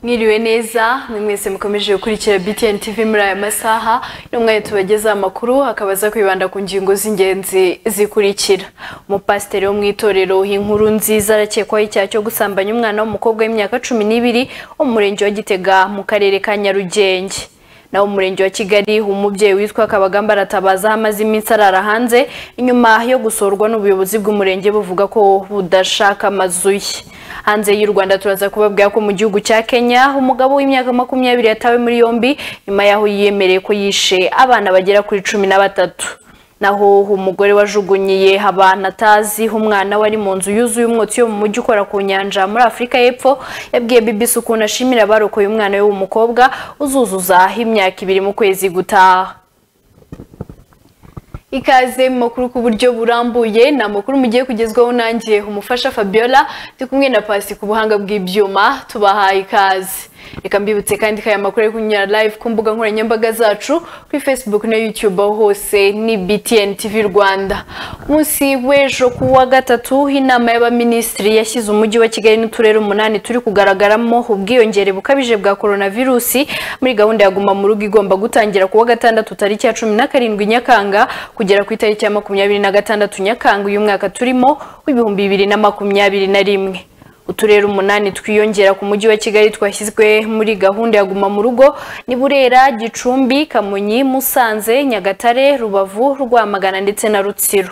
mwiriwe neza ni mwese mukomeje gukurikira btn tv muri aya masaha uno mwanya tubagezaho amakuru akaba aza kwibanda ku ngingo z'ingenzi zikurikira umupasiteri wo mu itorero inkuru nziza arakekwaho icyaha cyo gusambanya umwana w'umukobwa w'imyaka cumi n'ibiri wo mu murenge wa gitega mu karere ka nyarugenge naho mu murenge wa kigali umubyeyi witwa kabagamba aratabaza aho amaze iminsi arara hanze inyuma yo gusorwa n'ubuyobozi bw'umurenge buvuga ko budashaka amazu ye hanze y'u rwanda turaza kubabwira ko mu gihugu cya kenya umugabo w'imyaka makumyabiri yatawe muri yombi nyuma y'aho yiyemereye ko yishe abana bagera kuri cumi na batatu naho umugore wajugunyiye abantu atazi umwana wari mu nzu yuzuye umwotsi yo mu mujyi ukora ku nyanja muri afurika y'epfo yabwiye bibisi ukuntu ashimira abarokoye umwana we w'umukobwa uzuzuza imyaka ibiri mu kwezi gutaha ikaze mu makuru ku buryo burambuye ni amakuru mugiye kugezwaho nanjye umufasha fabiola ndi kumwe na pasi ku buhanga bw'ibyuma tubahaye ikaze reka mbibutse kandi ko aya makuru ari kunyura live ku mbuga nkoranyambaga zacu kuri facebook na youtube aho hose ni btn tv rwanda munsi w'ejo ku wa gatatu inama y'abaminisitiri yashyize umujyi wa kigali n'uturere umunani turi kugaragaramo ubwiyongere bukabije bwa coronavirusi muri gahunda ya guma mu rugo igomba gutangira ku wa gatandatu tariki ya cumi na karindwi nyakanga kugera ku itariki ya makumyabiri na gatandatu nyakanga uyu mwaka turimo w'ibihumbi bibiri na makumyabiri na rimwe uturere umunani twiyongera ku mujyi wa kigali twashyizwe muri gahunda ya guma mu rugo ni burera gicumbi kamonyi musanze nyagatare rubavu rwamagana ndetse na rutsiro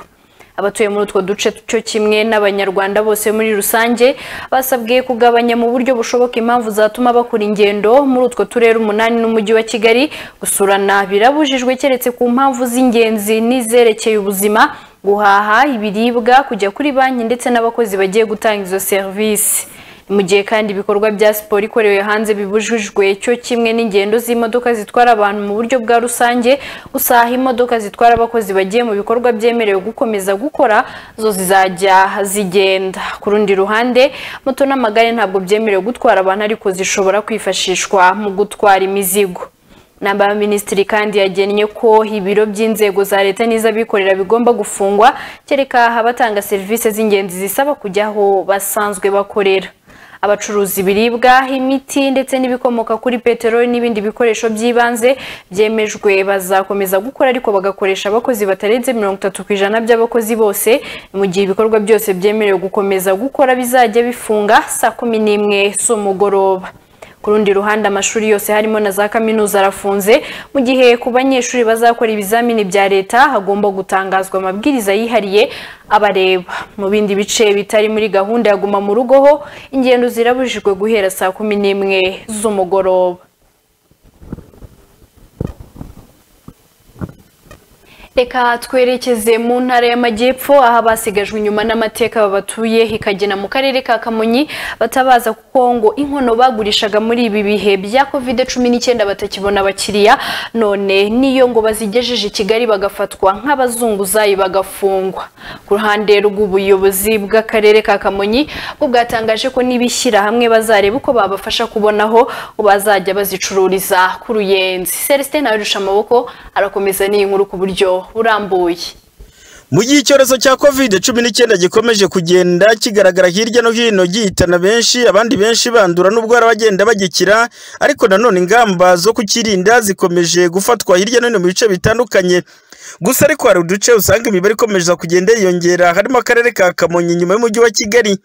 abatuye muri utwo duce cyo kimwe n'abanyarwanda bose muri rusange basabwe kugabanya mu buryo bushoboka impamvu zatuma bakora ingendo muri utwo turere umunani n'umujyi wa kigali gusurana birabujijwe keretse ku mpamvu z'ingenzi n'izerekeye ubuzima guhaha ibiribwa kujya kuri banki ndetse n'abakozi bagiye gutanga izo serivisi mu gihe kandi ibikorwa bya siporo ikorewe hanze bibujijwe cyo kimwe n'ingendo z'imodoka zitwara abantu mu buryo bwa rusange gusaha imodoka zitwara abakozi bagiye mu bikorwa byemerewe gukomeza gukora zo zizajya zigenda ku rundi ruhande moto n'amagare ntabwo byemerewe gutwara abantu ariko zishobora kwifashishwa mu gutwara imizigo namba minisitiri kandi yagennye ko ibiro by'inzego za leta n'iz'abikorera bigomba gufungwa kereka abatanga serivisi z'ingenzi zisaba kujya aho basanzwe bakorera abacuruza ibiribwa imiti ndetse n'ibikomoka kuri peteroli n'ibindi bikoresho by'ibanze byemejwe bazakomeza gukora ariko bagakoresha abakozi batarenze mirongo itatu ku ijana by'abakozi bose mu gihe ibikorwa byose byemerewe gukomeza gukora bizajya bifunga saa kumi n'imwe z'umugoroba ku rundi ruhande amashuri yose harimo na za kaminuza arafunze mu gihe ku banyeshuri bazakora ibizamini bya leta hagomba gutangazwa amabwiriza yihariye abareba mu bindi bice bitari muri gahunda ya guma mu rugo ho ingendo zirabujijwe guhera saa kumi n'imwe z'umugoroba reka twerekeze mu ntara y'amajyepfo aho basigajwe inyuma n'amateka babatuye ikagena mu karere ka kamonyi batabaza kuko ngo inkono bagurishaga muri ibi bihe bya covid cumi n'icyenda batakibona abakiriya none niyo ngo bazigejeje i kigali bagafatwa nk'abazunguzayi bagafungwa ku ruhande rw'ubuyobozi bw'akarere ka kamonyi bwo bwatangaje ko n'ibishyirahamwe bazareba uko babafasha kubona aho bazajya bazicururiza ku ruyenzi celestin nawe urusha amaboko arakomeza n'inkuru ku buryo burambuye mu gihe icyorezo cya covid cumi n'icyenda gikomeje kugenda kigaragara hirya no hino gihitana benshi abandi benshi bandura n'ubwo hari abagenda bagikira ariko nanone ingamba zo kukirinda zikomeje gufatwa hirya no hino mu bice bitandukanye gusa ariko hari uduce usanga imibare ikomeza kugenda yiyongera harimo akarere ka kamonyi nyuma y'umujyi wa kigali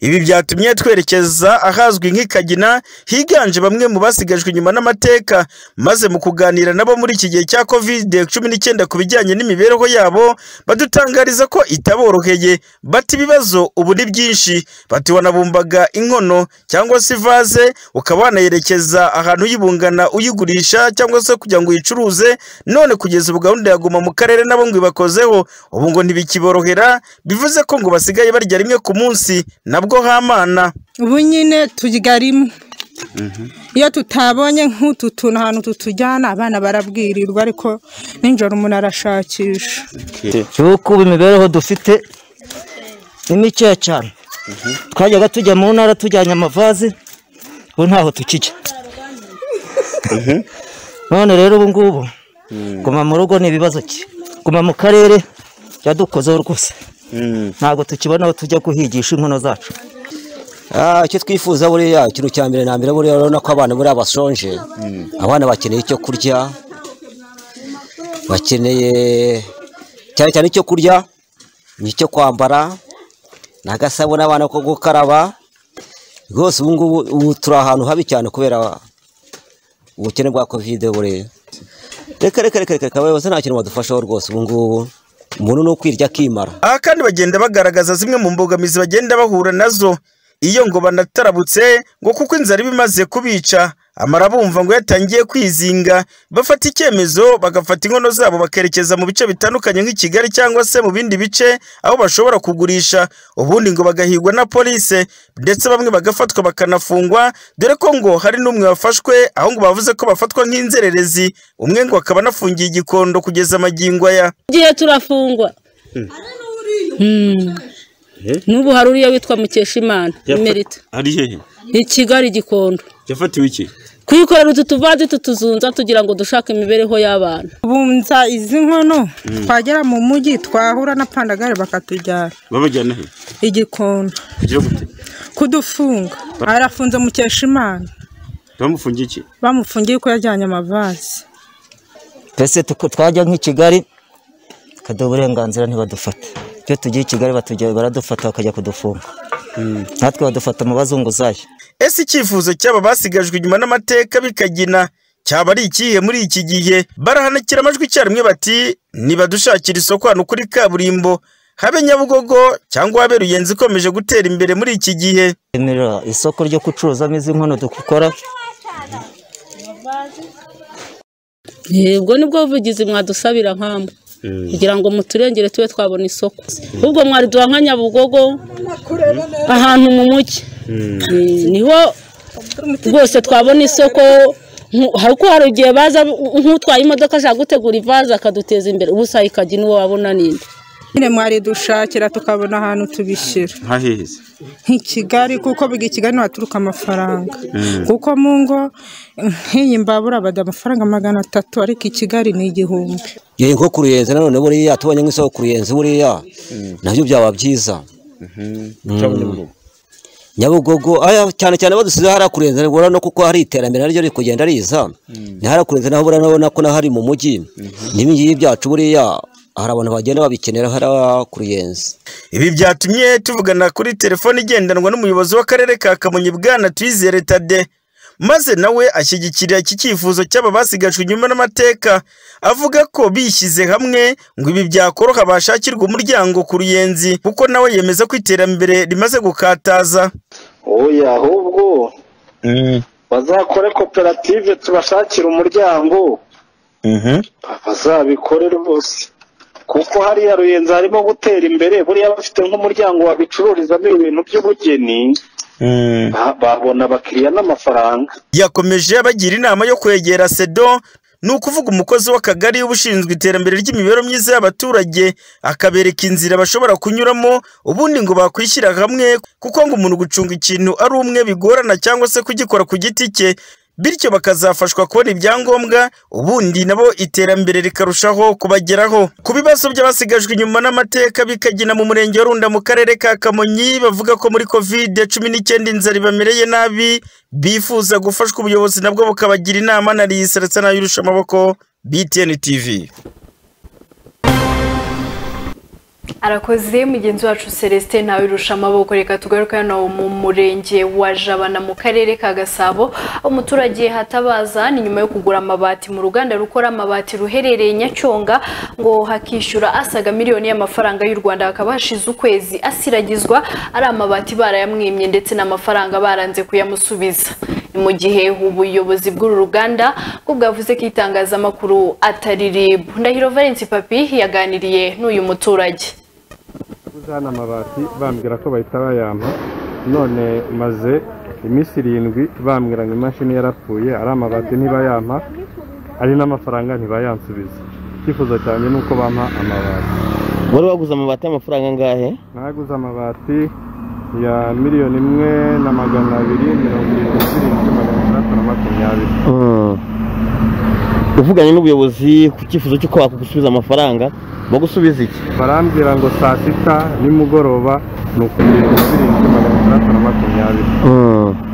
ibi byatumye twerekeza ahazwi nk'ikagina higanje bamwe mu basigajwe inyuma n'amateka maze mu kuganira nabo muri iki gihe cya covid cumi n'icyenda ku bijyanye n'imibereho yabo badutangariza ko itaboroheye bata ibibazo ubu ni byinshi bati wanabumbaga inkono cyangwa se ivaze ukaba wanayerekeza ahantu uyibungana uyigurisha cyangwa se kugira ngo uyicuruze none kugeza ubu gahunda yaguma mu karere nabo ngo ibakozeho ubu ngo ntibikiborohera bivuze ko ngo basigaye barya rimwe ku munsi nabwo hamana ubu nyine tuyigarimo iyo tutabonye nk'utu tuntu ahantu tutujyana abana barabwirirwa ariko nijoro umuntu arashakisha cyuko ubu imibereho dufite ni mikeya cyane twajyaga tujya mu ntara tujyanye amavaze ubu ntaho tukijya none rero ubu ngubu guma mu rugo ni ibibazo ki guma mu karere byadukozeho rwose ntabwo tukibona aho tujya guhigisha inkono zacu Ah, icyo twifuza buriya ikintu cya mbere na mbere buriya urabona ko abana buriya bashonje abana bakeneye icyo kurya bakeneye cyane cyane icyo kurya icyo kwambara n'agasabune abana ko gukaraba rwose ubu ngubu ubu turi ahantu habi cyane kubera ubukene bwa kovide buriya reka reka reka reka abayobozi nta kintu badufashaho rwose ubu ngubu umuntu ni ukwirya akimara aha kandi bagenda bagaragaza zimwe mu mbogamizi bagenda bahura nazo iyo ngo banatarabutse ngo kuko inzara iba imaze kubica amara bumva ngo yatangiye kwizinga bafata icyemezo bagafata inkono zabo bakerekeza mu bice bitandukanye nk'i kigali cyangwa se mu bindi bice aho bashobora kugurisha ubundi ngo bagahigwa na polise ndetse bamwe bagafatwa bakanafungwa dore ko ngo hari n'umwe wafashwe aho ngo bavuze ko bafatwa nk'inzererezi umwe ngo akaba anafungiye igikondo kugeza amagingo aya igihe turafungwa Mm. n'ubu hari uriya witwa mukeshimana imerita ari hehe i kigali gikondo yafatiwe iki kwikorera utu tuvazi tutuzunza tugira ngo dushake imibereho y'abana bunza izi nkono twagera mu mujyi twahura na pandagare bakatujyana babajyana he igikondo kugira gute kudufunga arafunze mukeshimana bamufungiye iki bamufungiye ko yajyanye amavazi twese tuko- twajya nk'i kigali tukaduha uburenganzira ntibadufate iyo tugiye i kigali batujya- baradufata bakajya kudufunga natwe badufata mu bazunguzayi ese icyifuzo cy'aba basigajwe inyuma n'amateka bikagina cyaba ari ikihe muri iki gihe barahanakira amajwi icyarimwe bati nibadushakira isoko hano kuri kaburimbo habe nyabugogo cyangwa habe ruyenzi ikomeje gutera imbere muri iki gihe Emera isoko ryo gucuruzamo izi nkono dukora yebwo nibwo buvugizi mwadusabira nkamba kugira ngo muturengere tube twabona isoko ubwo mwariduha nka nyabugogo ahantu mu mujyi Eh, niho rwose twabona isoko nku- hari uko hari igihe baza nk'utwaye imodoka ashaka gutegura ivaze akaduteza imbere ubu saa ikajya n'uwo wabona ninde nyine mwaridushakira tukabona ahantu tubishyira nta hehe se nk'i Kigali kuko biga i Kigali niho haturuka amafaranga kuko mu ngo nk'iyi mbabura bada amafaranga magana atatu ariko i Kigali ni igihumbi yewe nko ku ruyenzi nanone buriya tubonye nk'isoko ku ruyenzi buriya nabyo byaba byiza nyabugogo aya cyane cyane badusize hariya ku ruyenzi urabona no kuko hari iterambere naryo riri kugenda riza ni hariya ku ruyenzi naho buriya urabona ko naho ari mu mujyi n'ibingibi byacu buriya hari abantu bagenda babikenera hariya ku ruyenzi Ibi byatumye tuvugana kuri telefone igendanwa n'umuyobozi w'akarere ka Kamonyi Bwana Twizere Tade maze nawe ashyigikira iki cyifuzo cy'aba basigajwe inyuma n'amateka avuga ko bishyize hamwe ngo ibi byakoroha bashakirwa umuryango ku ruyenzi kuko nawe yemeza ko iterambere rimaze gukataza oya ahubwo bazakore koperative tubashakire umuryango bazabikore rwose kuko hariya ruyenzi harimo gutera imbere buriya bafite nk'umuryango wabicururizamo ibintu by'ubugeni ba- babona abakiriya n'amafaranga yakomeje abagira inama yo kwegera sedo ni ukuvuga umukozi w'akagari ubushinzwe iterambere ry'imibereho myiza y'abaturage akabereka inzira bashobora kunyuramo ubundi ngo bakwishyira hamwe kuko ngo umuntu gucunga ikintu ari umwe bigorana cyangwa se kugikora ku giti cye bityo bakazafashwa kubona ibyangombwa ubundi nabo iterambere rikarushaho kubageraho ku bibazo by'abasigajwe inyuma n'amateka bikagina mu murenge wa runda mu karere ka kamonyi bavuga ko muri kovide cumi n'icyenda inzara ibamereye nabi bifuza gufashwa ubuyobozi nabwo bukabagira inama na riyiseretsa n'ayirusha amaboko btn tv arakoze mugenzi wacu celestin ntawe irusha amaboko reka tugaruke hano mu murenge wa jabana mu karere ka gasabo aho umuturage hatabaza ni nyuma yo kugura amabati mu ruganda rukora amabati ruherereye nyacyonga ngo hakishyura asaga miliyoni y'amafaranga y'u rwanda hakaba hashize ukwezi asiragizwa ari amabati barayamwimye ndetse n'amafaranga baranze kuyamusubiza ni mu gihe ubuyobozi bw'uru ruganda bwo bwavuze ko itangazamakuru atari rib ndahiro valence papi yaganiriye n'uyu muturage Guze hano amabati bambwira ko bahita bayampa none maze iminsi irindwi bambwira ngo imashini yarapfuye ari amabati ntibayampa ari n'amafaranga ntibayansubiza icyifuzo cyanjye ni uko bampa amabati wari waguze amabati y'amafaranga angahe naguze amabati ya miliyoni imwe na magana abiri mirongo irindwi na zirindwi magana atandatu na makumyabiri uvuganye n'ubuyobozi ku cyifuzo cy'uko bakugusubiza amafaranga bagusubiza iki barambwira ngo saa sita nimugoroba ni ukugenda zirindwi magana atandatu na makumyabiri abiri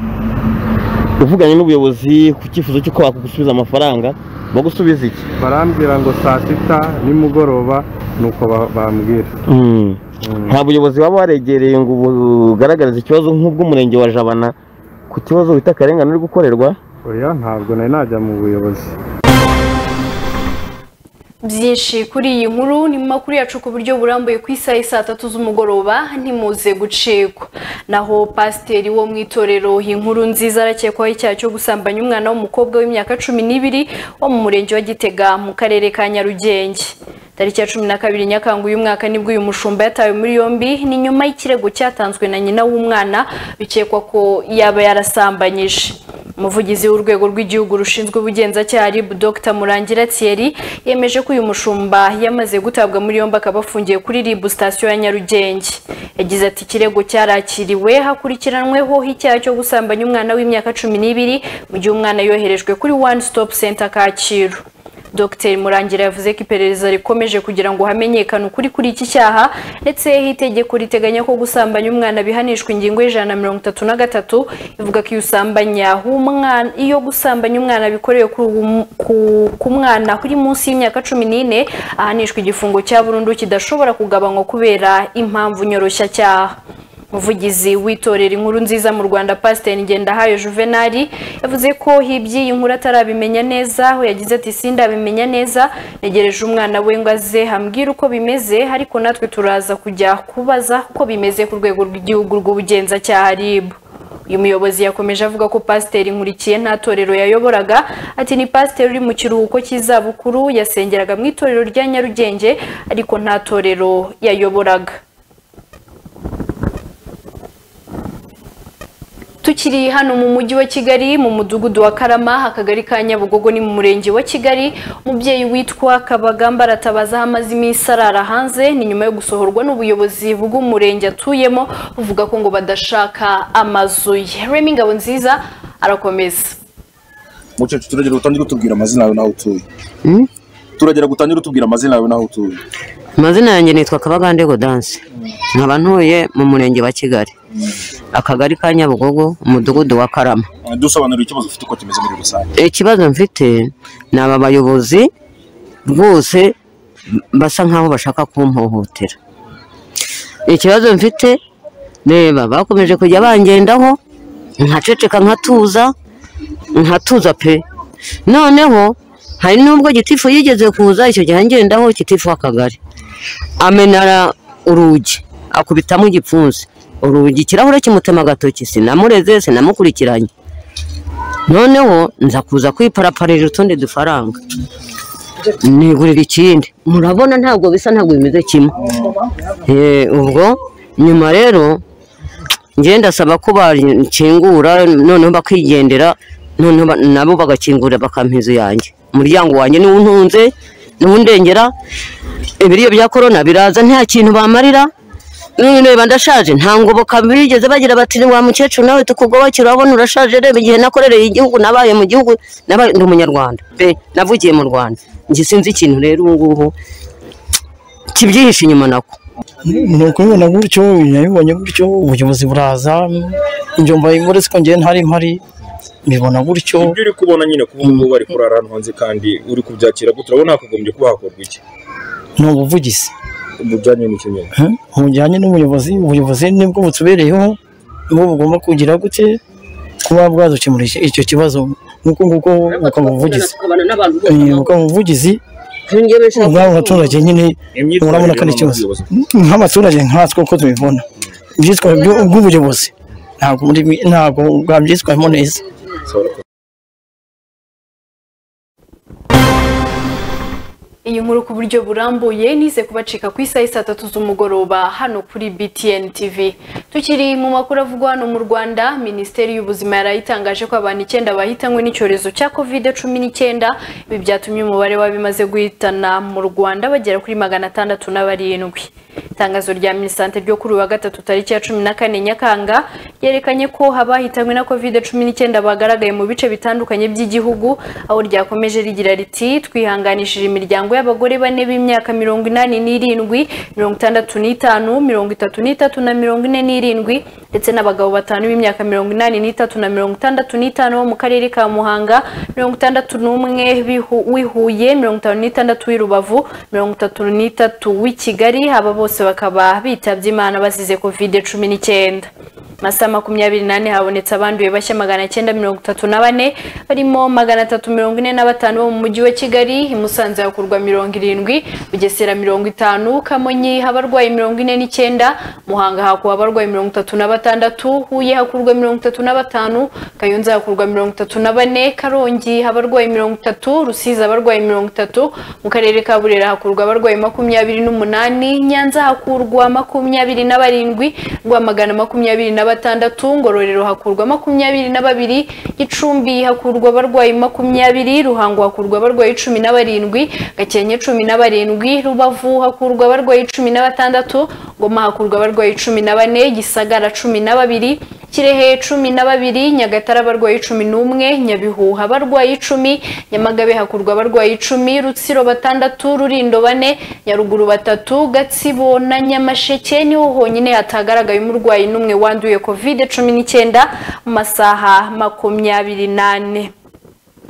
Mm. uvuganye n'ubuyobozi ku cyifuzo cy'uko bakugusubiza amafaranga bagusubiza iki barambwira ngo saa sita nimugoroba nuko ba- bambwira Mm. nta buyobozi waba waregereye ngo bugaragarize ikibazo nk'ubw'umurenge wa jabana ku kibazo wita akarengane uri gukorerwa oya ntabwo nari najya mu buyobozi byinshi kuri iyi nkuru ni mu makuru yacu ku buryo burambuye ku isaha y'i saa tatu z'umugoroba ntimuze gucikwa naho pasiteri wo mu itorero inkuru nziza arakekwaho icyaha cyo gusambanya umwana w'umukobwa w'imyaka cumi n'ibiri wo mu murenge wa gitega mu karere ka nyarugenge tariki ya cumi na kabiri nyakanga uyu mwaka nibwo uyu mushumba yatawe muri yombi ni nyuma y'ikirego cyatanzwe na nyina w'umwana bikekwa ko yaba yarasambanyije umuvugizi w'urwego rw'igihugu rushinzwe ubugenzacyaha RIB Dr Murangira Thierry yemeje ko uyu mushumba yamaze gutabwa muri yombi akaba afungiye kuri RIB sitasiyo ya Nyarugenge yagize ati ikirego cyarakiriwe hakurikiranweho icyaha cyo gusambanya umwana w'imyaka cumi n'ibiri mu gihe umwana yoherejwe kuri One Stop Center Kacyiru Dr Murangira yavuze ko iperereza rikomeje kugira ngo hamenyekane ukuri kuri iki cyaha ndetse itegeko riteganya ko gusambanya umwana bihanishwa ingingo y'ijana na mirongo itatu na gatatu ivuga ko iyo usambanya umwana iyo gusambanya umwana bikorewe kuri uwo mu- ku- ku mwana kuri munsi y'imyaka cumi n'ine ahanishwa igifungo cya burundu kidashobora kugabanywa kubera impamvu nyoroshya umuvugizi w'itorero inkuru nziza mu rwanda pasiteri ngendahayo juvenali yavuze ko iby'iyi nkuru atarabimenya neza aho yagize ati sindabimenya neza negereje umwana we ngo aze ambwire uko bimeze ariko natwe turaza kujya kubaza uko bimeze ku rwego rw'igihugu rw'ubugenzacyaha ribu uyu muyobozi yakomeje avuga ko pasiteri nkurikiye nta torero yayoboraga ati ni pasiteri uri mu kiruhuko cy'izabukuru yasengeraga mu itorero rya nyarugenge ariko nta torero yayoboraga Tukiri hano mu mujyi wa Kigali mu mudugudu wa Karama akagari ka Nyabugogo ni mu murenge wa Kigali umubyeyi witwa Kabagamba aratabaza aho amaze iminsi arara hanze ni nyuma yo gusohorwa n'ubuyobozi bw'umurenge atuyemo buvuga ko ngo badashaka amazu ye Remy Ngabonziza arakomeza mukecuru turagera utangire utubwira amazina yawe n'aho utuye turagera gutangira utubwira amazina yawe n'aho utuye amazina yanjye nitwa kabagande godanse nkaba ntuye mu murenge wa kigali akagari ka nyabugogo umudugudu wa karama Eh, dusobanurire ikibazo ufite uko kimeze muri rusange ikibazo mfite ni aba bayobozi rwose basa nkaho bashaka kumpohotera ikibazo mfite reba bakomeje kujya bangendaho nkaceceka nkatuza nkatuza pe noneho hari n'ubwo gitifu yigeze kuza icyo gihe ngendaho gitifu w'akagari amenara urugi akubitamo igipfunsi urugi ikirahure kimutema agatoki sinamureze sinamukurikiranye noneho nza kuza kwiparaparira utundi dufaranga nigurira ikindi murabona ntabwo bisa ntabwo bimeze kimwe Eh, ubwo nyuma rero njye ndasaba ko bakingura noneho bakigendera noneho ba- nabo bagakingurira bakampa inzu yanjye umuryango wanjye niwo untunze niwo undengera ibiriyo bya korona biraza nta kintu bamarira none reba ndashaje nta ngoboka bigeze bagira bati wa mukecuru nawe tukugobokera urabona urashaje reba igihe nakorereye igihugu nabaye mu gihugu nabaye ndi umunyarwanda pe navugiye mu rwanda njye sinzi ikintu rero ubu ngubu kibyihishe inyuma nako ni ukubibona gutyo nabibonye gutyo ubuyobozi buraza ibyo mbaye uretse ko njyewe ntari mpari mbibona gutyo ibyo uri kubona nyine kuba ngubu bari kurara ahantu hanze kandi uri kubyakira gutya urabona hakugombye kuba hakorwa iki ni ubuvugizi bujyanye n'iki nyine eh, bujyanye n'ubuyobozi ubuyobozi nibwo butubereyeho nibwo bugomba kugira gute kuba bwadukemurira iki- icyo kibazo nk'uko nguko bukaba ubuvugizi Eh, bukaba ubuvugizi ubwabo abaturage nyine urabona ko ari ikibazo nk'abaturage nkatwe uko tubibona ibyitwa byo- ubw'ubuyobozi ntabwo muri- ntabwo bwabyitwamo neza iyi nkuru ku buryo burambuye nize kubacika ku isaha saa tatu z'umugoroba hano kuri BTN TV tukiri mu makuru avugwa hano mu Rwanda Minisiteri y'Ubuzima yari itangaje ko abantu icyenda bahitanywe n'icyorezo cya covid cumi n'icyenda ibi byatumye umubare w'abimaze guhitana mu Rwanda bagera kuri magana atandatu na barindwi itangazo rya minisante ryo kuri uyu wa gatatu tariki ya cumi na kane nyakanga ryerekanye ko abahitanywe na covid cumi n'icyenda bagaragaye mu bice bitandukanye by'igihugu aho ryakomeje rigira riti twihanganishije imiryango y'abagore bane b'imyaka mirongo inani n'irindwi mirongo itandatu n'itanu mirongo itatu n'itatu na mirongo ine n'irindwi ndetse n'abagabo batanu b'imyaka mirongo inani n'itatu na mirongo itandatu n'itanu bo mu karere ka muhanga mirongo itandatu n'umwe b'ihu- w'i Huye mirongo itanu n'itandatu w'i Rubavu mirongo itatu n'itatu w'i Kigali aba bose bakaba bitabye Imana bazize covid cumi n'icyenda masaha makumyabiri nane habonetse abanduye bashya magana cyenda mirongo itatu na bane barimo magana atatu mirongo ine na batanu bo mu mujyi wa kigali i musanze hakurwa mirongo irindwi bugesera mirongo itanu kamonyi habarwaye mirongo ine n'icyenda muhanga hakuba abarwaye mirongo itatu na batandatu huye hakurwa mirongo itatu na batanu kayonza hakurwa mirongo itatu na bane karongi habarwaye mirongo itatu rusizi abarwaye mirongo itatu mu karere ka burera hakurwa abarwaye makumyabiri n'umunani nyanza hakurwa makumyabiri na barindwi rwamagana makumyabiri na batandatu ngororero hakurwa makumyabiri na babiri gicumbi hakurwa abarwayi makumyabiri ruhango hakurwa abarwayi cumi na barindwi gakenke cumi na barindwi rubavu hakurwa abarwayi cumi na batandatu ngoma hakurwa abarwayi cumi na bane gisagara cumi na babiri kirehe cumi na babiri nyagatare abarwayi cumi n'umwe nyabihu abarwayi icumi nyamagabe hakurwa abarwayi icumi rutsiro batandatu rurindo bane nyaruguru batatu gatsibo na nyamasheke niho honyine hatagaragaye umurwayi n'umwe wanduye covid cumi n'icyenda mu masaha makumyabiri n'ane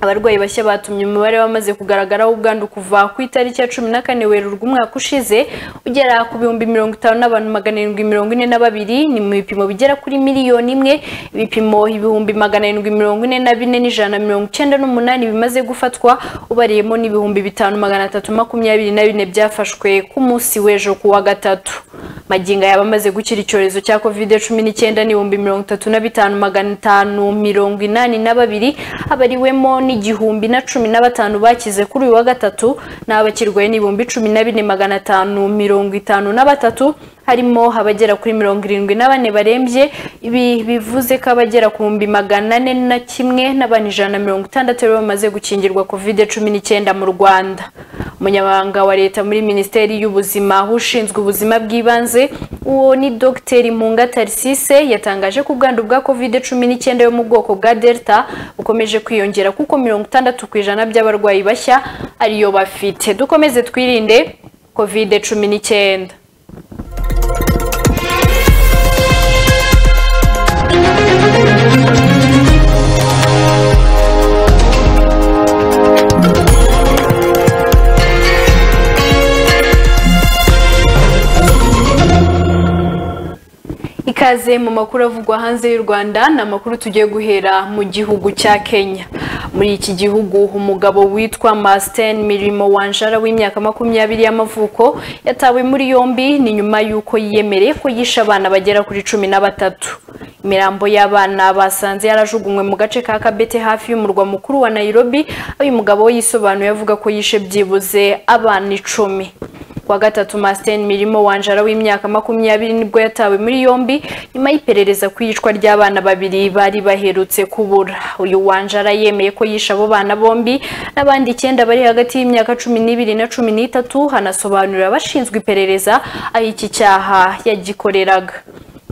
abarwayi bashya batumye umubare wamaze kugaragaraho ubwandu kuva ku itariki ya cumi na kane werurwe umwaka ushize ugera ku bihumbi mirongo itanu n'abantu magana arindwi mirongo ine na babiri ni mu bipimo bigera kuri miliyoni imwe ibipimo ibihumbi magana arindwi mirongo ine na bine n'ijana na mirongo icyenda n'umunani bimaze gufatwa ubariyemo n'ibihumbi bitanu magana atatu makumyabiri na bine byafashwe ku munsi w'ejo ku wa gatatu magingo yaba amaze gukira icyorezo cya covid cumi n'icyenda n'ibihumbi mirongo itatu na bitanu magana atanu mirongo inani na babiri abariwemo n'igihumbi na cumi na batanu bakize kuri uyu wa gatatu n'abakirwaye n'ibihumbi cumi na bine magana atanu mirongo itanu na batatu harimo abagera kuri mirongo irindwi na bane barembye ibi bivuze ko abagera ku bihumbi magana ane na kimwe n'abantu ijana na mirongo itandatu aribo bamaze gukingirwa covid cumi n'icyenda mu rwanda umunyamabanga wa leta muri minisiteri y'ubuzima ushinzwe ubuzima bw'ibanze uwo ni dogiteri munga tarisise yatangaje ko ubwandu bwa covid cumi n'icyenda yo mu bwoko bwa delta bukomeje kwiyongera kuko mirongo itandatu ku ijana by'abarwayi bashya ariyo bafite dukomeze twirinde covid cumi n'icyenda ikaze mu makuru avugwa hanze y'u Rwanda ni amakuru tugiye guhera mu gihugu cya Kenya muri iki gihugu umugabo witwa Masten Mirimo Wanjara w'imyaka makumyabiri y'amavuko yatawe muri yombi ni nyuma y'uko yiyemereye ko yishe abana bagera kuri cumi na batatu imirambo y'abana basanze yarajugunywe mu gace ka Kabete hafi y'umurwa mukuru wa Nairobi aho uyu mugabo we yisobanuye avuga ko yishe byibuze abana icumi kuwa gatatu Masten Mirimo Wanjara w'imyaka makumyabiri nibwo yatawe muri yombi nyuma y'iperereza ku iyicwa ry'abana babiri bari baherutse kubura uyu Wanjara yemeye ko yishe abo bana bombi n'abandi icyenda bari hagati y'imyaka cumi n'ibiri na cumi n'itatu hanasobanurira abashinzwe iperereza aho iki cyaha yagikoreraga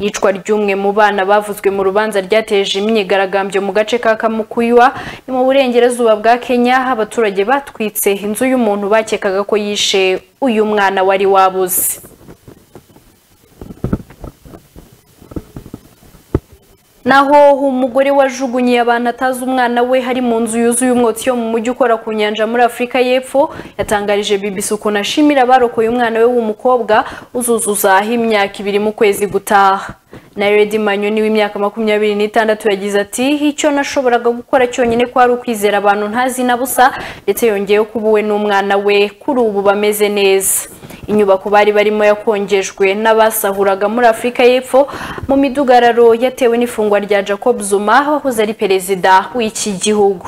iyicwa ry'umwe mu bana bavuzwe mu rubanza ryateje imyigaragambyo mu gace ka kamukuywa ni mu burengerazuba bwa kenya aho abaturage batwitse inzu y'umuntu bakekaga ko yishe uyu mwana wari wabuze naho umugore wajugunyiye abantu atazi umwana we hari mu nzu yuzuye umwotsi yo mu mujyi ukora ku nyanja muri afurika y'epfo yatangarije BBC ukuntu ashimira abarokoye umwana we w'umukobwa uzuzuzaho imyaka ibiri mu kwezi gutaha Naredi Manyoni w'imyaka makumyabiri n'itandatu yagize ati icyo nashoboraga gukora cyonyine kwari ukwizera abantu ntazi na busa ndetse yongeyeho ko ubuwe n'umwana we kuri ubu bameze neza inyubako bari barimo yakongejwe n'abasahuraga muri afurika y'epfo mu midugararo yatewe n'ifungwa rya jacob zuma wahoze ari perezida w'iki gihugu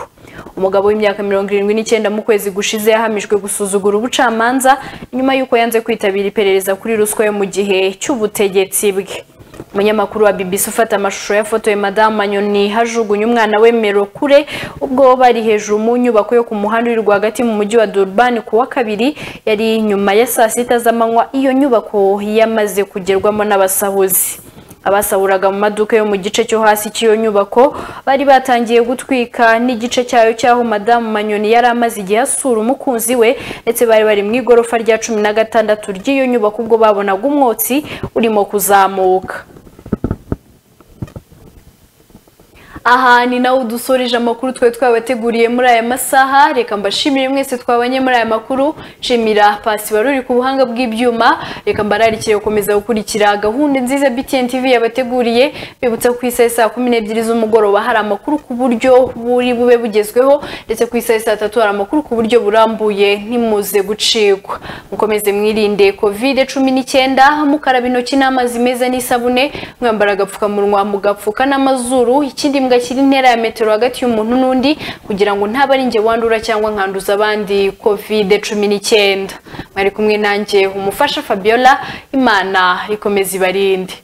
umugabo w'imyaka mirongo irindwi n'icyenda mu kwezi gushize yahamijwe gusuzugura ubucamanza nyuma y'uko yanze kwitabira iperereza kuri ruswa yo mu gihe cy'ubutegetsi bwe umunyamakuru wa BBC ufata amashusho yafotoye madamu Anyoni hajugunye umwana we Merokure ubwo bari hejuru mu nyubako yo ku muhanda uri rwagati mu mujyi wa Durban ku wa kabiri yari nyuma ya saa sita z'amanywa iyo nyubako yamaze kugerwamo n'abasahuzi abasahuraga mu maduka yo mu gice cyo hasi cy'iyo nyubako bari batangiye gutwika n'igice cyayo cy'aho madamu manyoni yari amaze igihe asura umukunzi we ndetse bari bari mu igorofa rya cumi na gatandatu ry'iyo nyubako ubwo babonaga umwotsi urimo kuzamuka aha ni nawe udusoreje amakuru twari twabateguriye muri aya masaha reka mbashimire mwese twabanye muri aya makuru nshimira pasi wari uri ku buhanga bw'ibyuma reka mbararikire gukomeza gukurikira gahunda nziza btn tv yabateguriye bibutsa ku isaha saa kumi n'ebyiri z'umugoroba hari amakuru ku buryo buri bube bugezweho ndetse ku isaha saa tatu hari amakuru ku buryo burambuye ntimuze gucikwa mukomeze mwirinde covid cumi n'icyenda mukaraba intoki n'amazi meza n'isabune mwambara agapfukamunwa mugapfuka n'amazuru ikindi mbwa gashyira intera ya metero hagati y'umuntu n'undi kugira ngo ntaba ari njye wandura cyangwa nkanduza abandi covid cumi n'icyenda mwari kumwe nanjye umufasha fabiola imana ikomeza ibarinde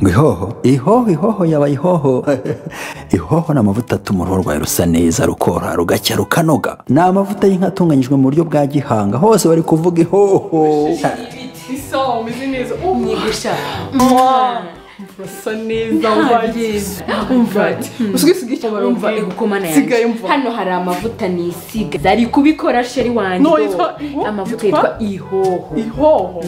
ngo ihoho ihoho ihoho yaba ihoho ihoho ni amavuta atuma uruhu rwawe rusa neza rukora rugacya rukanoga ni amavuta y'inka atunganyijwe mu buryo bwa gihanga hose bari kuvuga ihoho Só, mas Inês, umwigisha urasa neza umvagizi umvagi usugi sugi umva igukomana sigaye yanjye umva hano hari amavuta nisiga zari kubikora sheri No, wanjye yitwa- ihoho. amavuta yitwa ihoho ihoho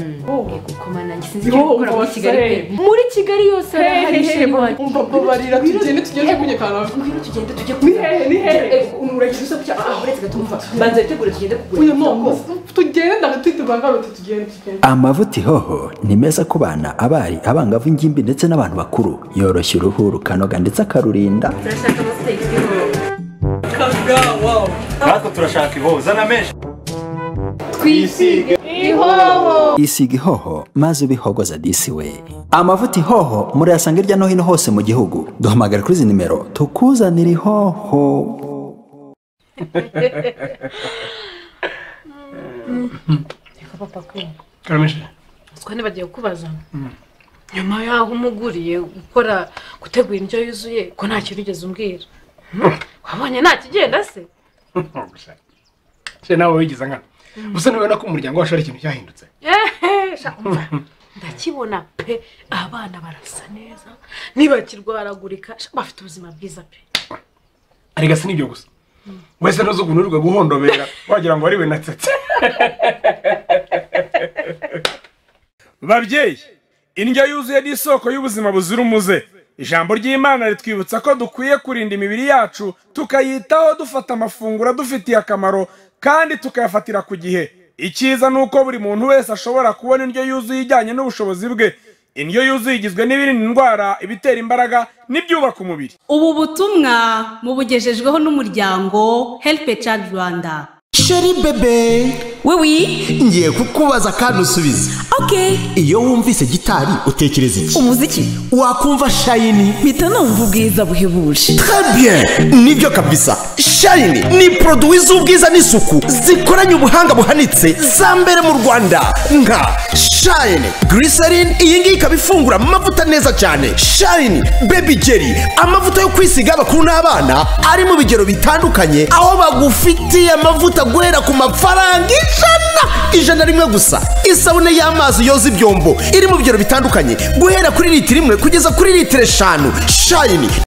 igukomana yanjye sinzi icyo Ihoho gukora muri umva kigali pe se. muri kigali yose hari sheri wanjye umva babarira tugende tugende kunyekana ngwino tugende tujye ni hehe ni hehe Eh, uragize usa gutya ah uretse gatumva banza witegure tugende kugura uyu mama tugende ndagatwite bangaruta tugende tugende amavuta ihoho ni meza ku bana abari abangavu ingimbi ndetse n'abantu bakuru yoroshya uruhu rukanoga ndetse akarurinda turashaka amavuta y'ihoho natwe turashaka ihoho zana menshi twisige ihoho isiga ihoho maze ubihogoza disi we amavuta ihoho murayasanga hirya no hino hose mu gihugu duhamagara kuri izi nimero tukuzanira ihoho reka papa kumva karamisha twane bagiye kukubaza nyuma y'aho umuguriye gukora gutegura indyo yuzuye ko nta kintu ugeze umbwira wabonye nta kigenda se se nawe wigize nkana gusa nubona ko umuryango wacu ari ikintu cyahindutse ehehe sha, umva, ndakibona pe abana barasa neza ntibakirwaragurika sha, bafite ubuzima bwiza pe arega si nibyo gusa wese ntuzi ukuntu urirwa guhondobera wagira ngo ari we natsetse babyeyi indyo yuzuye ni isoko y'ubuzima buzira umuze ijambo ry'imana ritwibutsa ko dukwiye kurinda imibiri yacu tukayitaho dufata amafunguro adufitiye akamaro kandi tukayafatira ku gihe icyiza ni uko buri muntu wese ashobora kubona indyo yuzuye ijyanye n'ubushobozi bwe indyo yuzuye igizwe n'ibirinda indwara ibitera imbaraga n'ibyubaka umubiri ubu butumwa mubugejejweho n'umuryango heripe cadi rwanda sheri bebe wiwi ngiye kukubaza kandi usubize oke iyo wumvise gitari utekereza iki umuziki wakumva shayini mpita numva ubwiza buhebuje Bien, nibyo kabisa shayini ni poroduwi z'ubwiza n'isuku zikoranye ubuhanga buhanitse za mbere mu rwanda nka shayini giriserine iyi ngiyi ikaba ifungura amavuta neza cyane shayini bebi jeri amavuta yo kwisiga abakuru n'abana ari mu bigero bitandukanye aho bagufitiye amavuta guhera ku mafaranga ijana ijana rimwe gusa isabune y'amazi yoza ibyombo iri mu bigero bitandukanye guhera kuri litiro imwe kugeza kuri litiro eshanu shayini